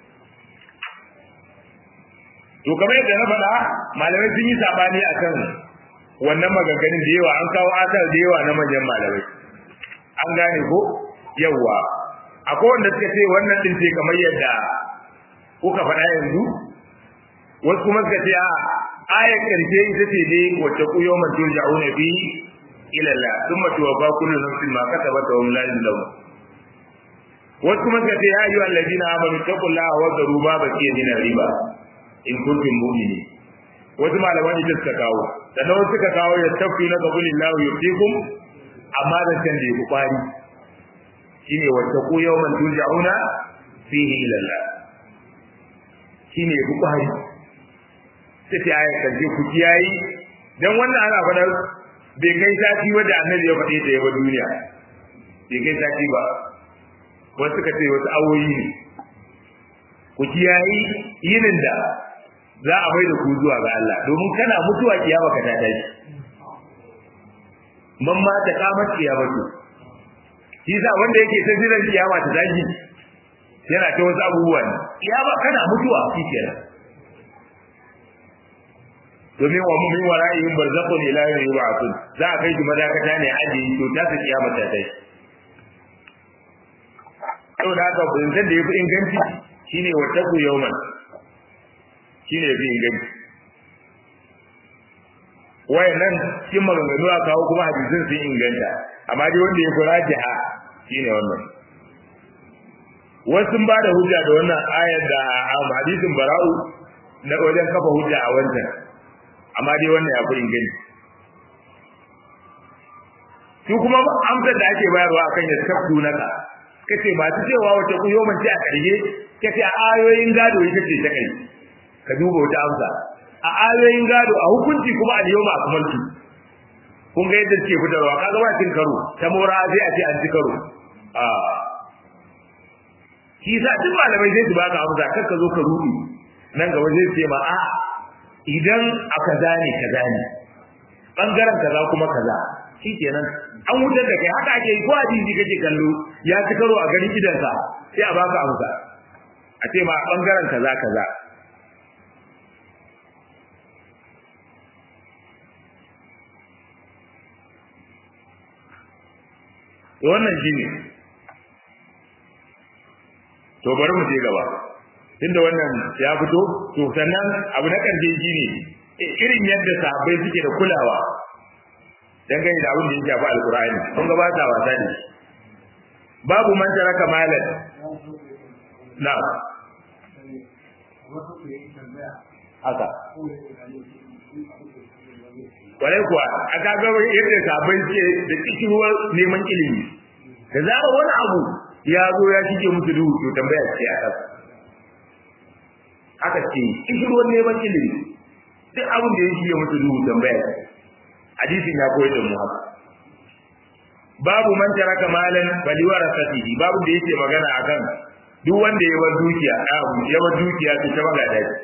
to kamar yadda na faɗa malamai sun yi sabani akan wannan maganganun da yawa an kawo asar da yawa na manyan malamai an gane ko yawa akwai wanda suka ce wannan din ce kamar yadda kuka faɗa yanzu wasu kuma suka ce a ayar karshe ita ce dai wacce ku yau man turja'una fi ila Allah thumma tuwaffa kullu nafsin ma kasabat wa hum la yuzlamun wasu kuma suka ce ya ayyuhal ladina amanu taqullaha wa dharu ma baqiya min riba in kuntum mu'minin wasu malaman ita suka kawo sannan wasu suka kawo ya tafi na qabulillahu yufikum amma da can da ya kwari shine wata ku yawman turja'una fihi ila Allah shine ya kwari sai ta aya karshe ku kiyayi dan wannan ana fadar bai kai sati wanda annabi ya faɗe ta yaba duniya bai kai sati ba wasu suka ce wasu awoyi ne ku kiyayi yinin da za a mai da ku zuwa ga Allah domin kana mutuwa kiyama ka ta tashi man ma ta kamar kiyamatu shi sa wanda yake ta jiran kiyama ta tashi yana ta wasu abubuwa ne kiyama kana mutuwa shi kenan domin wa mu min wara'ihim barzakhun ila yawmi yub'athun za a kai shi madakata ne aji to ta ta kiyama ta tashi saboda haka bincin da yafi inganci shine wataku yawman shine yafi inganci wayannan cikin maganganu a kawo kuma hadisin sun inganta amma dai wanda ya fi rajiha shine wannan wasu ba da hujja da wannan ayar da hadisin bara'u na wajen kafa hujja a wancan amma dai wannan ya fi inganci su kuma amsar da ake bayarwa akan ya tafsu naka kace ba ta cewa wace ku yoman ce a ƙarshe kace a ayoyin gado ita ce ta kai ka duba wata amsa a ayoyin gado a hukunci kuma a yau ma kamaltu kun ga yadda suke fitarwa kaga ba cin karo ta mora sai a ce an ci karo a shi sa duk malamai sai su baka amsa kar ka zo ka rubi nan gaba zai ce ma a idan aka zane ka zane bangaren kaza kuma kaza shikenan an wutar da kai haka ake yi ko hadisi kake kallo ya ci karo a ganin idansa sai a baka amsa a ce ma bangaren kaza kaza to wannan shine to bari mu je gaba tunda wannan ya fito to sannan abu na karshe shine irin yadda sahabbai suke da kulawa dangane da abin da ya shafi alkur'ani kun ga ba ta wasa ne babu man taraka malan na haka kwarai kuwa a kaga yadda sahabbai suke da kishirwar neman ilimi da zara wani abu ya zo ya shige musu duhu to tambaya ce a kasa haka ce kishirwar neman ilimi duk abin da ya shige musu duhu tambaya ce hadisin ya koyar da mu haka babu man taraka malan bali warasatihi babu da yake magana akan duk wanda ya bar dukiya ya bar dukiya to ta magada ce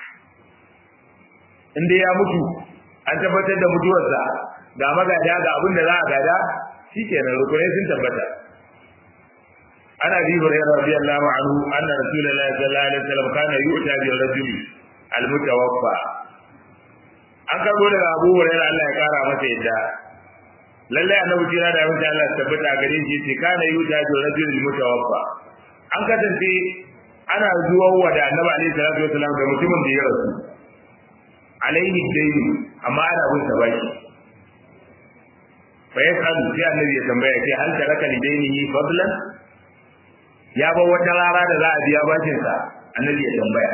inda ya mutu an tabbatar da mutuwarsa ga magada ga abin da za a gada shikenan rukunai sun tabbata ana bi hurairah radiyallahu anhu anna rasulullahi sallallahu alaihi wasallam kana yu'ta bi rajuli al-mutawaffa an karbo daga Abu Hurairah Allah ya kara masa yadda lalle annabi jira da wanda Allah tabbata gare shi ce kana yuta da rajul mutawaffa an kasance ana zuwa wa da annabi alaihi salatu wasallam da mutumin da ya rasu alaihi dayni amma ana bin sa baki fa yasalu sai annabi ya tambaya kai hal taraka lidainihi fadlan ya ba wata rara da za a biya bashin sa annabi ya tambaya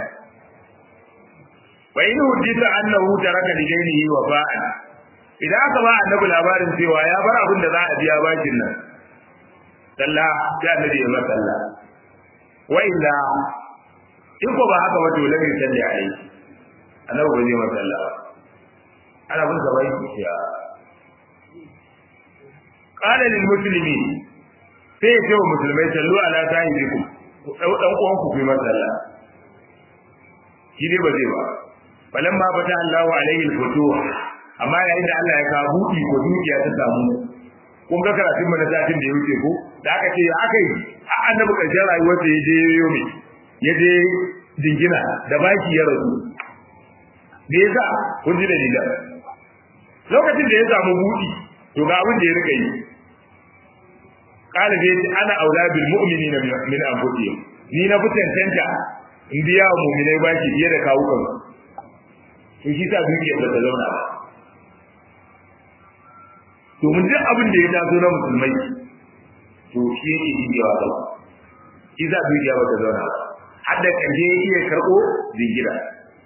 wa in hujjita annahu taraka lidainihi wa ba'an idan aka ba annabi labarin cewa ya bar abin da za a biya bashin nan sallah sai annabi ya masa sallah wa illa in ko ba haka wato lamin salli alai annabi ba zai masa sallah ana bin sa bai ya qala lil muslimin sai ya ce wa musulmai sallu ala sahibikum dan uwan ku fi masa sallah shi dai ba zai ba falan ma fata Allahu alaihi al-futuh amma yayin da Allah ya kawo buɗi ko dukiya ta samu kun ga karatun mu na satin da ya wuce ko da aka ce ya aka yi a annabi karshen rayuwar sa ya je yomi ya je dingina da baki ya rasu me yasa kun ji dalilan lokacin da ya samu buɗi to ga abin da ya rika yi qala bi ana aula bil mu'minina min anfusihim ni na fitantanta in biya wa mu'minai baki fiye da kawukan to shi sa dukiyar ba ta zauna ba domin duk abin da ya taso na musulmai to shi yake jigewa gaba shi za dukiya ba ta zauna ba har da ƙarshe ya iya karɓo zingira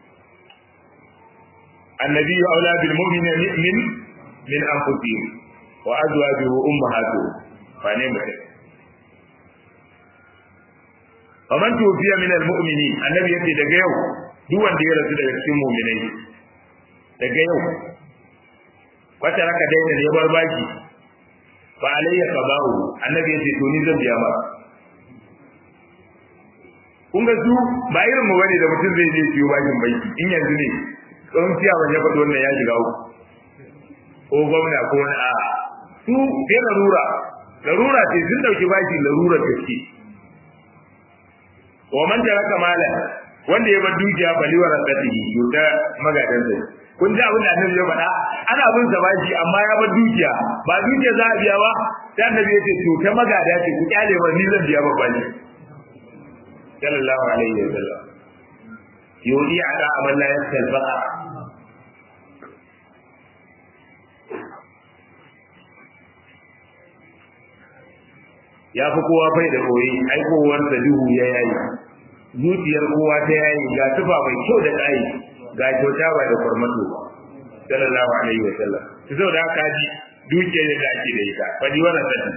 annabi ya aula bil mu'mina min min anfusihim wa azwajuhu ummahatuhum fa ne mutum faman tufiya min al mu'minin annabi yace daga yau duk wanda ya rasu daga cikin mu'minai daga yau wata raka daina ne bar baki fa alayya qada'u annabi yace to ni zan biya ma kun ga su ba irin mu bane da mutum zai je ciwo bakin banki in yanzu ne tsohon ciya ban ya faɗi wannan ya shiga uku ko gwamna ko wani a su sai larura larura ce sun dauki baki larura gaske wa man taraka mala wanda ya bar dukiya baliwa rasatihi yuta magadan sai kun ji abin da annabi ya faɗa ana bin sa bashi amma ya bar dukiya ba dukiya za a biya ba sai annabi ya ce to ta magada ce ku kyale ba ni zan biya babban ne sallallahu alaihi wa sallam yudi ala amal la yasal baqa ya fi kowa bai da koyi aikowar da duhu ya yayi zuciyar kowa ta yayi ga tufa mai kyau da tsayi ga kyauta ba da farmato ba sallallahu alaihi wa sallam to zo da haka ji dukiyar da ake da ita fadi wannan sani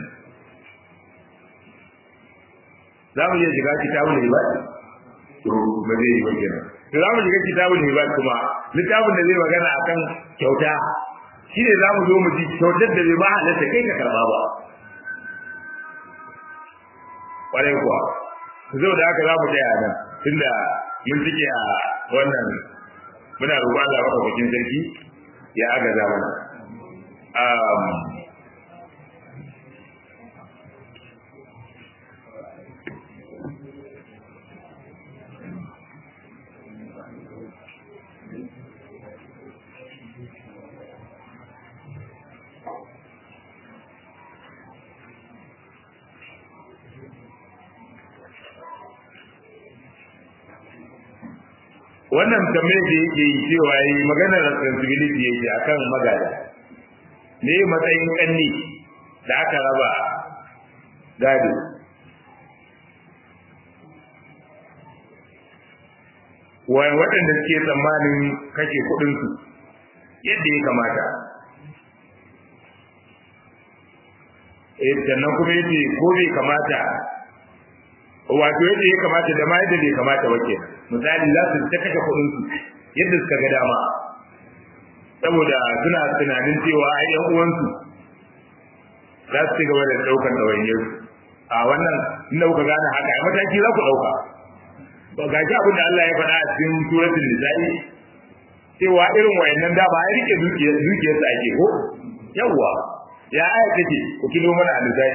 za mu iya shiga kitabul ibad to ba zai yi ba kenan to za mu shiga kitabul ibad kuma littafin da zai magana akan kyauta shine za mu zo mu ji kyautar da bai ma halatta kai ka karba ba kwarai kuwa zo da haka za mu tsaya nan tunda mun cike a wannan muna roƙon Allah maka bakin sarki ya agaza mana um, wannan tambayar da yake yi cewa yi maganar responsibility yake akan magada ne matsayin kanni da aka raba gado waɗanda suke tsammanin kashe kuɗinsu yadda ya kamata sannan kuma yace ko bai kamata wato yadda ya kamata da ma yadda bai kamata ba kenan misali za su ta kashe kuɗin su yadda suka ga dama saboda suna tunanin cewa ai yan uwansu za su ci gaba da ɗaukar ɗawainiyar a wannan inda kuka gane haka ai mataki za ku ɗauka ba ga ji abin da Allah ya faɗa a cikin suratul nisa'i cewa irin wayannan da ba ya rike dukiyar dukiyar sa ake ko yawwa ya aya take ku kilo mana a nisa'i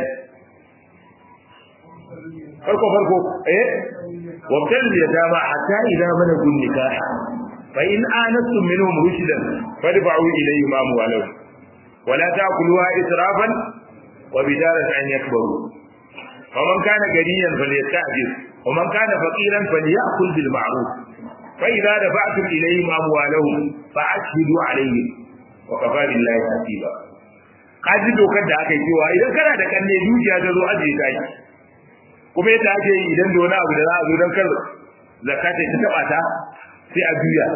farko farko eh وابتل اليتامى حتى إذا بلغوا النكاح فإن آنستم منهم رشدا فادفعوا إليهم أموالهم ولا تأكلوها إسرافا وبدارة أن يكبروا فمن كان غنيا فليستعجل ومن كان فقيرا فليأكل بالمعروف فإذا دفعتم إليهم أموالهم فأشهدوا عليهم وكفى بالله حسيبا kaji dokar da aka yi cewa idan kana da kanne dukiya ta zo ajiye ta yi kuma yadda ake yi idan da wani abu da za a zo don kar zakata ta taba ta sai a juya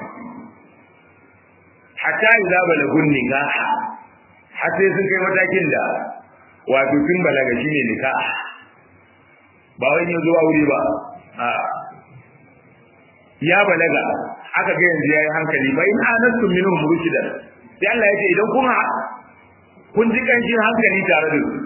hatta idza balagun nikah har sai sun kai matakin da wato sun balaga shine nikah ba wai ne zuwa wuri ba a ya balaga aka ga yanzu yayi hankali ba in anastu minhum rushdan sai Allah ya ce idan kun kun ji kanshin hankali tare da su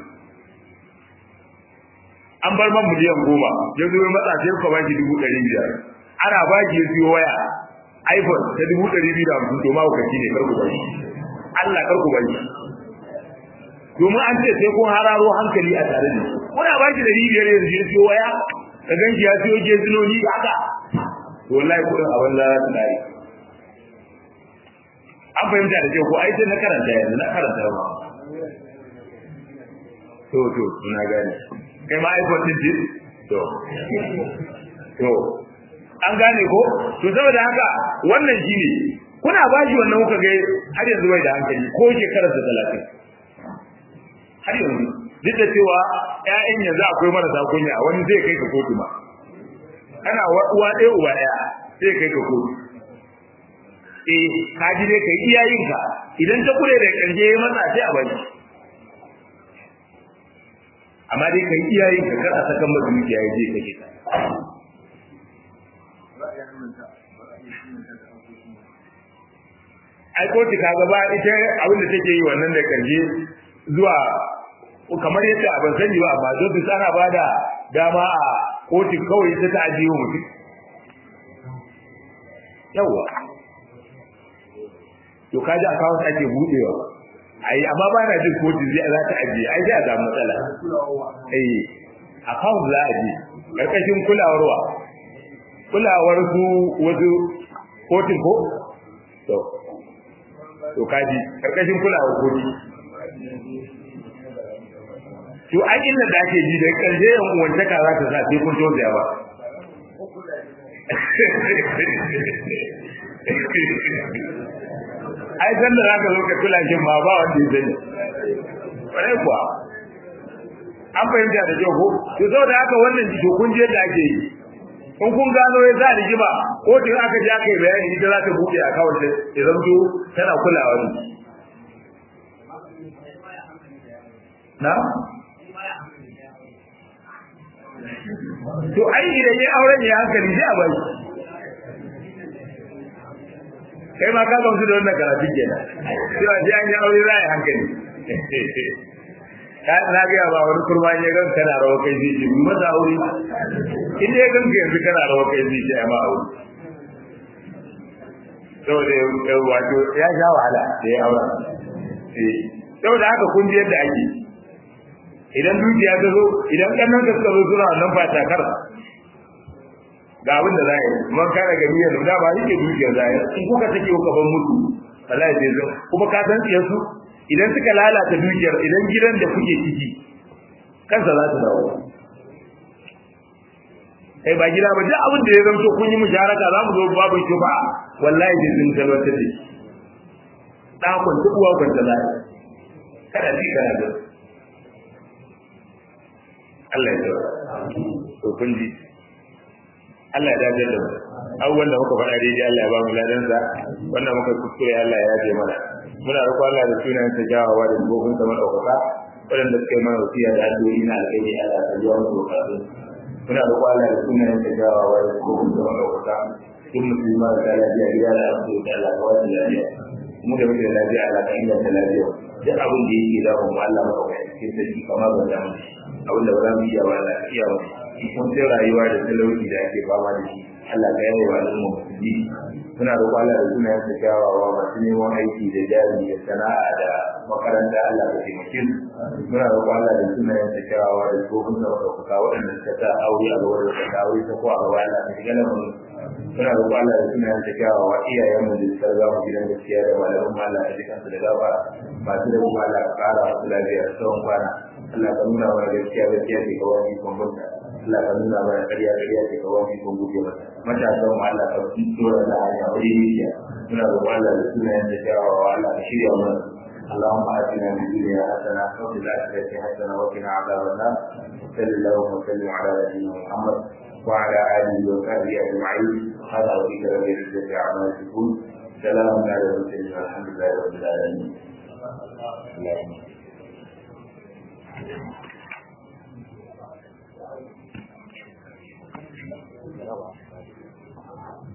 an bar man miliyan goma ya zo matsa sai ka baki dubu ɗari biyar ana baki ya siyo waya iphone ta dubu ɗari biyu da hamsin to mahaukaci ne karku bari allah karku bari domin an ce sai kun hararo hankali a tare da shi kuna baki ɗari biyar yanzu ya siyo waya ka ganki ya siyo gezinoni haka to wallahi kuɗin abin lara su dare an fahimta da kyau ko ai sai na karanta yanzu na karanta ba to to na gane kai ma iphone din ji to to an gane ko to saboda haka wannan shine kuna ba shi wannan kuka ga har yanzu bai da hankali ko shekarar da 30 har yanzu duk da cewa ƴaƴan yanzu akwai marasa kunya wani zai kai ka kotu ma kana uwa ɗaya uwa ɗaya zai kai ka kotu eh ka ji dai kai iyayenka idan ta kure da ƙarshe ya matsa sai a bari amma dai kai iyayen ka kar a sakan masa dukiya ya je kake ta ai ko ta kaga ba ita abin da take yi wannan da karshe zuwa kamar yadda ban sani ba amma don su ana bada dama a kotun kawai ita ta ajiye mutum yawa to kaji akawun ake budewa ai amma ba na jin kotun zai za ta ajiye ai sai a samu matsala eh account za a je karkashin kulawar wa kulawar su wasu kotun ko to to kaji karkashin kulawar kotu to ai inda da ake ji da karshe yan uwantaka za ta sa sai kun tausaya ba ai san da zaka zo ka kula shi ma ba wanda ya sani kwarai kuwa an fahimta da kyau ko to saboda haka wannan jiki kun je da ake yi in kun gano ya za rigima ko tun aka je aka yi bayani ita za ta buɗe a kawai ta ya zanto tana kulawa ne na to ai idan ya auren ya hankali sai a bari kai ma ka gamsu da wannan karatun kenan cewa sai an yi aure za a yi hankali ka na ga ba wani kurma ne gan kana rawa kai zai ce maza aure in dai gan ka yanzu kana rawa kai zai ce ai ma aure saboda wato ya sha wahala da ya aura eh saboda haka kun ji yadda ake idan dukiya ta zo idan kannan ka suka zo suna wannan fata kar ga abin da za a yi man kare gari yanzu da ba yake dukiyar za a yi in kuka take kuka ban mutu wallahi zai zo kuma ka san tsiyar su idan suka lalata dukiyar idan gidan da kuke ciki kansa za ta dawo kai ba gida ba duk abin da ya zanto kun yi musharaka za mu zo babu shi ba wallahi zai zin talwata da shi ɗakon duk uwa kwanta za kada ji kana da Allah ya tsara to kun ji Allah ya dace da mu abubuwan da muka faɗa daidai Allah ya ba mu ladan sa wannan muka kuskure Allah ya yaje mana muna roƙo Allah da sunayen sa jawawa da gobin sa madaukaka waɗanda suka yi mana wasiya da addu'o'i na alƙairi Allah ya jawo mu bukatun muna roƙo Allah da sunayen sa jawawa da gobin sa madaukaka duk musulma da lafiya gida da asibiti da Allah kawai da lafiya mu da muke da lafiya Allah ka inganta lafiya duk abin da yake da mu Allah maka cikin sarki kamar ban da mu abin da ba za mu iya ba Allah ka iya mu kun sai rayuwa da talauci da ake fama da shi Allah ka yaye wa al'umma musulmi muna roƙon Allah da sunayen sa kyawawa masu neman aiki da jari da sana'a da makaranta Allah ka taimake su muna roƙon Allah da sunayen sa kyawawa da tsohon sa maka waɗanda suka sa aure a gaba da suka aure ta ko a gaba Allah ka shiga lamarin muna roƙon Allah da sunayen sa kyawawa iyayenmu da suka riga mu gidan gaskiya da malaman mu Allah ka ji kansu da gafara masu da kuma Allah ka ƙara wasu lafiya da tsawon kwana Allah ka nuna mana gaskiya gaskiya ce ka wani kwamfuta Allah ka nuna mana ƙarya ƙarya ce ka wani kun guje mata matasan mu Allah ka tura da hanya wuri nisiya muna roƙon Allah da sunayen da kyawawa Allah ka shirya mana اللهم آتنا في الدنيا حسنة وفي الآخرة حسنة وقنا عذاب النار وصلى اللهم وسلم على نبينا محمد وعلى آله وصحبه أجمعين هذا ربك رب العزة عما يصفون سلام على المرسلين والحمد لله رب العالمين اللهم